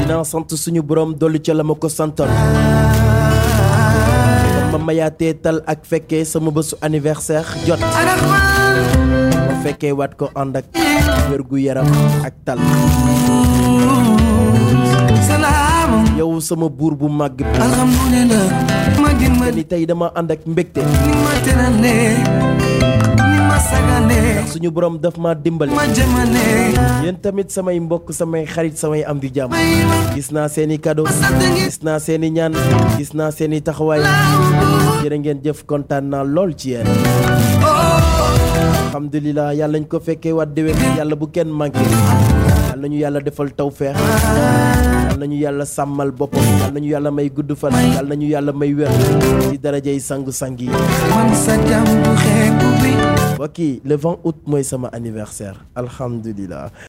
dinaa sant suñu borom dolli ca la ma ko santoon ma mayaatee tal ak fekkee sama bésu anniversaire jot ma fekkee waat ko ànd ak wér gu yaram ak tal yow sama buur bu màgg bi alhamdulillah ma dimba ni tey dama ànd ak mbégte ni ma terale ni ma sagale suñu borom daf ma dimbale ma jëmale yéen tamit samay mbokk samay xarit samay am di jàmm gis naa seeni cadeau gis naa seeni ñaan gis naa seeni taxawaay jërë ngeen jëf kontaan naa lool ci yéen alhamdulilah yàlla ñu ko fekkee waat déwén yàlla bu kenn manqué yàlla nañu yàlla defal tawfeex yàlla nañu yàlla sàmmal boppam yàlla nañu yàlla may gudd fan yàlla nañu yàlla may wér ci darajay sangu-sang yi man sa jàmm bu xeebu bi mbokk yi le 20 août mooy sama anniversaire alhamdulilah